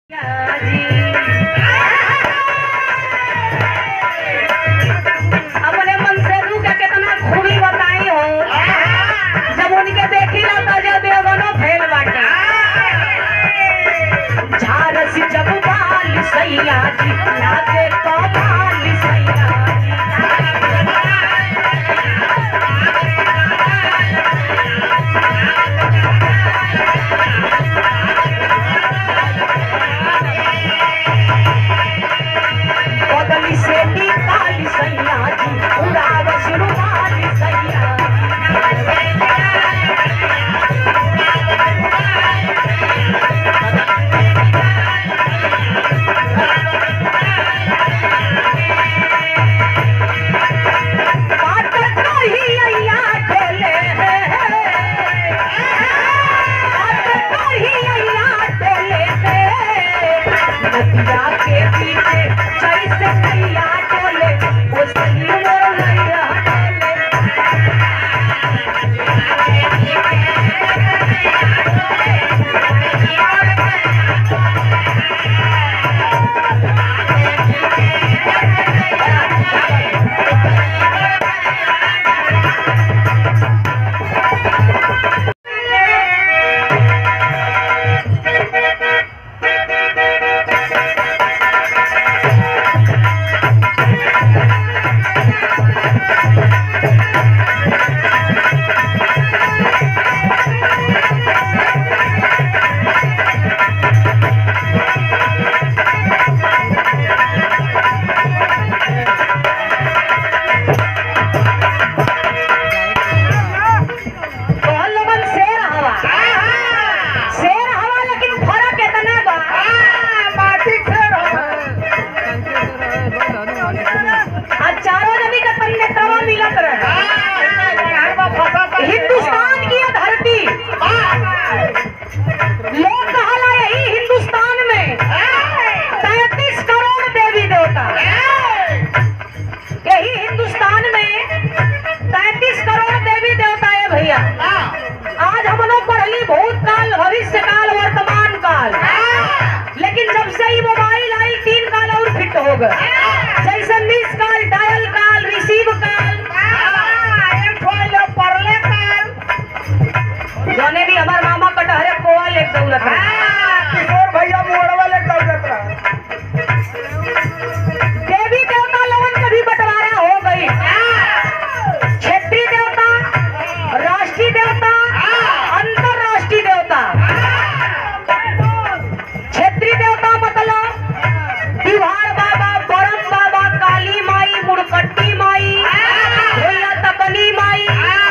अपने मनसेलू का कितना खूबी बताई हो जब उनके देखी ना तो जो देवनो फेल बाटे झारस जब बाल सैया जी लागे कमाल सैया जी बदली से निकाल सैया जी उड़ावस रुमाल सैया बात कही अइया ढोले बात कही अइया ढोले नदिया के पीछे जैसे नैया डोले वो सही मोर नैया डोले कौन लोगन शेर हवा शेर हवा लेकिन फर्क इतना बा माटी शेर आ चारों जमी का तन्नेत्रवा मिलत रहे हिंदुस्तान की ये धरती लोग कहला यही हिंदुस्तान में तैतीस करोड़ देवी देवता यही हिंदुस्तान में तैतीस करोड़ देवी देवता है भैया आज हम लोग पढ़ली भूतकाल भविष्य काल वर्तमान काल लेकिन जब से ही मोबाइल आई तीन काल और फिट हो गए जैसे miss call dial call receive call जोने भी हमार मामा कटहरे कोयल एक दौलत है किशोर भैया मोड़वा ले दौलत रहा देवी देवता लोगन का भी बंटवारा हो गई क्षेत्रीय देवता राष्ट्रीय देवता अंतरराष्ट्रीय देवता क्षेत्रीय देवता मतलब बिहार बाबा बरम बाबा काली माई मुड़कट्टी माई भैया तकनी माई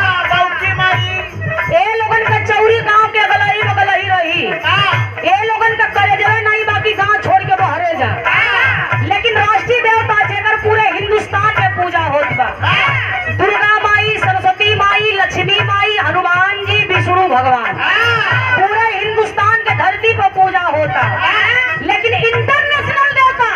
ए लोगन का चौरी गांव के गलही बगलही रही ए लोगन का कलेजवे नहीं बाकी गांव छोड़ के बहरे जा लेकिन राष्ट्रीय देवता जेकर पूरे हिंदुस्तान में पूजा होत बा दुर्गा माई सरस्वती माई लक्ष्मी माई हनुमान जी विष्णु भगवान पूरे हिंदुस्तान के धरती पर पूजा होता लेकिन इंटरनेशनल देवता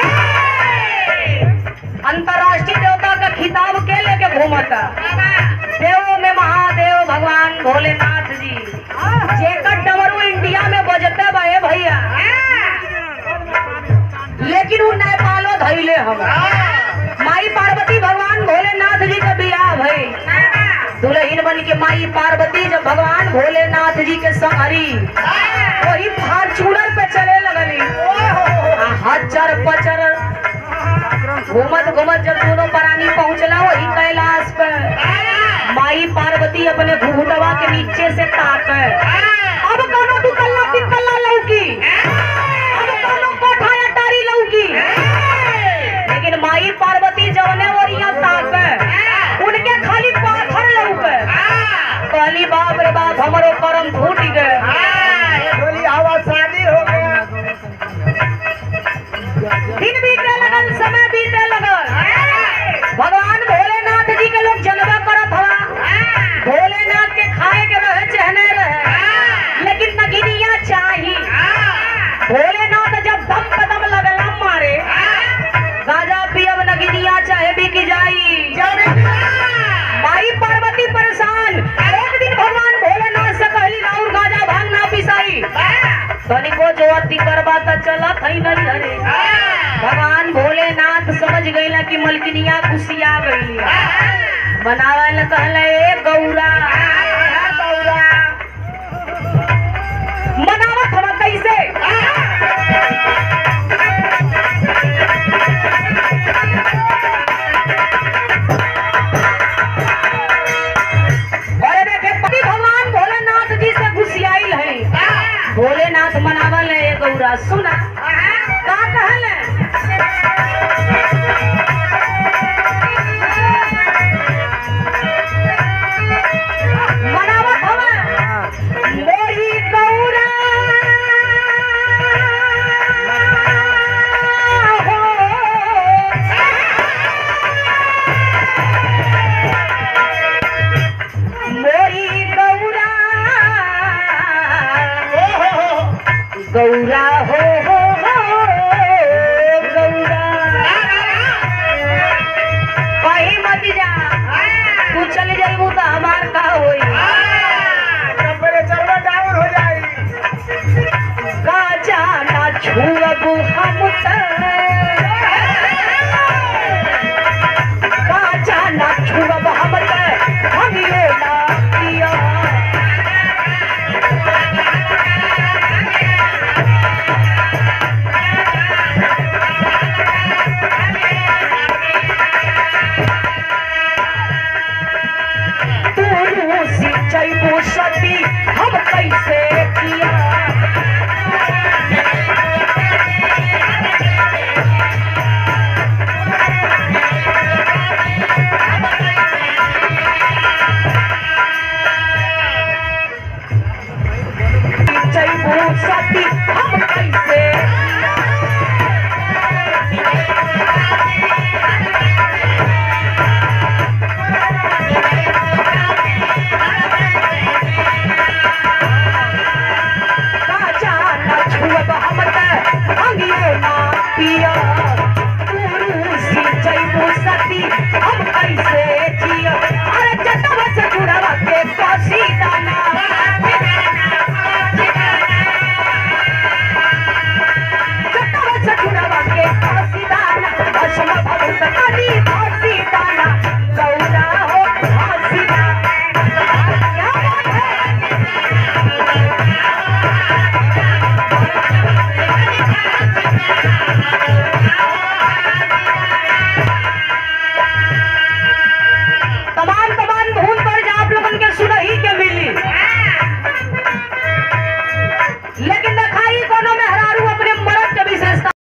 अंतरराष्ट्रीय देवता का खिताब के लेके घूमता देवों में महादेव भगवान भोलेनाथ जी जेकर डमरू इंडिया में बजते बहे भैया लेकिन वो नेपालो धैले हम माई पार्वती भगवान भोलेनाथ जी के बियाह भई दुल्हन बन के माई पार्वती जब भगवान भोलेनाथ जी के संहरी वही फार्चूनर पे चले लगली आ हजर पचर घूमत घूमत जब दोनों प्राणी पहुंचला वही कैलाश पे माई पार्वती अपने घूटवा के नीचे से ताक अब कोनो दुकल्ला तिकल्ला लौकी अब कोनो कोठा अटारी लौकी लेकिन माई पार्वती जवने ओरिया ताक उनके खाली पाथर लौके कहली बाप रे बाप हमरो करम फूट गए बोली हवा शादी हो गया दिन बीते लगल समय बीते लगल भगवान भोलेनाथ जी के लोग जलवा करत हवा भोलेनाथ के खाए के रहे चहने रहे पता चला थई नहीं हरे भगवान भोलेनाथ समझ गईला कि मलकिनिया खुशिया गईली बनावे ल कहले ए गौरा मनावत हम कैसे अरे देखे पति भगवान भोलेनाथ जी से घुसियाइल है भोलेनाथ मनावल है ए गौरा सुना का कहले मनावत हवे मोरी गौरा मोरी गौरा गौरा हो हो हो गौरा कहीं मत जा तू चले जाइबू तो हमार का होई टेम्परेचर में डाउन हो जाई का जाना छुअबू हम त का जाना छुअब हम त हम ये ना पिया तू रूसी जइबू सती हम कैसे किया जइबू सती हम कैसे का जाना छुअब हम त अंगियो ना पिया